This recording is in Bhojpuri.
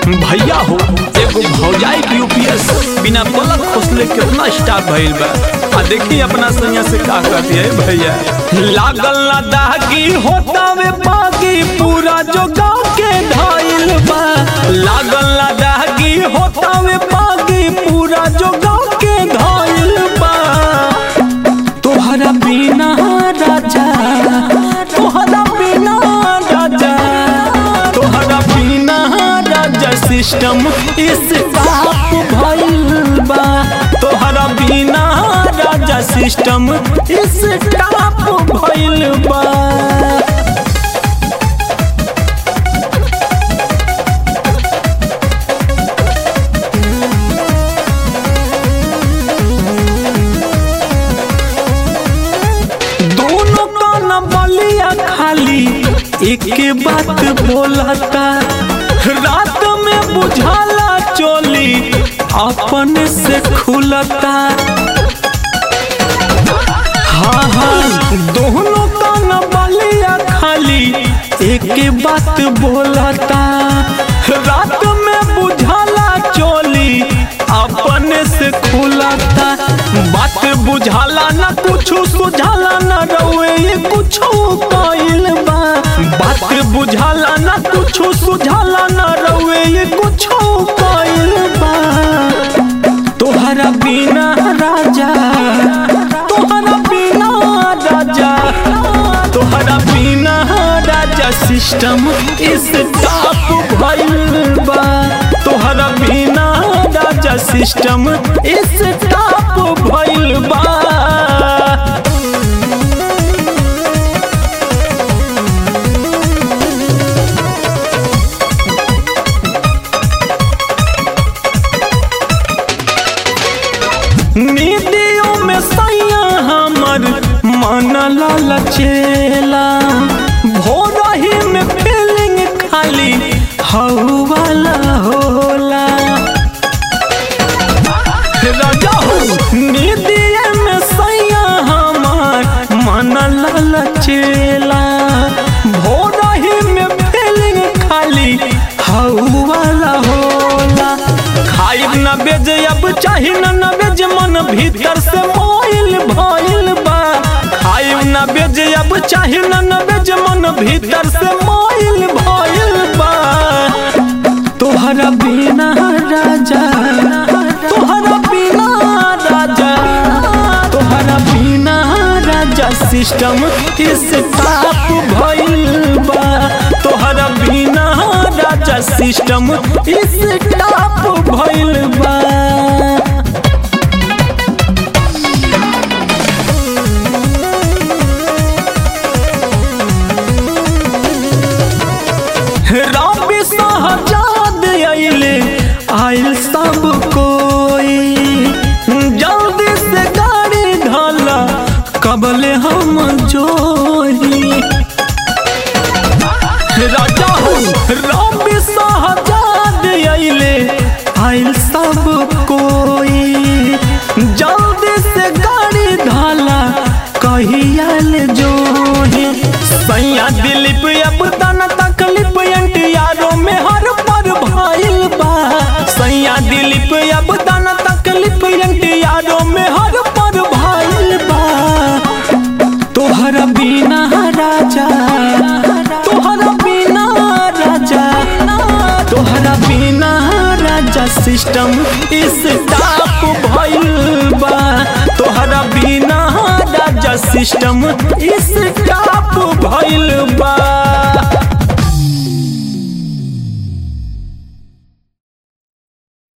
भैया हो एगो भौजाई के यूपीएस बिना पलक खोसले कितना स्टाफ भइल बा आ देखी अपना संगे से का कहती है भैया लागल ना दागी होता वे बागी पूरा जो गाँव के धाइल बा लागल ना दागी होता वे बागी पूरा जो गाँव के धाइल बा तोहरा बिना राजा तोहरा बिना राजा तोहरा बिना राजा सिस्टम इस बाप भइल बा तोहरा बिना राजा सिस्टम इस टाप भइल बा दोनों कान बलिया खाली एक बात बोलता रात में बुझाला चोली अपन से खुलता हाँ हाँ दोनों कान बलिया खाली एक बात बोलता रात में बुझाला चोली अपन से खुलता बात बुझाला ना कुछ सुझाला ना रउए ये कुछ कइल बा बात बुझाला ना कुछ सुझाला ना रउए ये कुछ कइल बा तोहरा बिना राजा तोहरा बिना राजा तोहरा बिना राजा सिस्टम इस टाप भइल बा तोहरा बिना राजा सिस्टम इस टाप भइल बा नीतियों में सैया हमर मन ललचेला भोरही में फीलिंग खाली हऊ वाला होला राजा हो नीतिये में सैया हमर मन ललचेला भोरही में फीलिंग खाली हऊ वाला होला खाइब न बेज अब चाही न न बेज मन भीतर से मोइल भइल बा खाइब न बेज अब चाही न न बेज मन भीतर से मोइल भइल बा तोहरा बिना राजा तोहरा बिना राजा तोहरा बिना राजा सिस्टम इस टाप भइल बा तोहरा बिना राजा सिस्टम इस टाप भइल बा रबी सहजाद आइले आइल सब कोई जल्दी से गाड़ी ढाला कबले हम जोही राजा हो रबी सहजाद आइले आइल सब कोई जल्दी से गाड़ी ढाला कहियाल जोही सैया दिलीप अब दाना तकलीफ एंटियारो में हर पर भाइल बा सैया दिलीप अब दाना तकलीफ एंटियारो में हर पर भाइल बा तोहरा बिना राजा तोहरा बिना राजा तोहरा बिना राजा सिस्टम इस टाप भइल बा तोहरा बिना राजा सिस्टम इस टाप भइल बा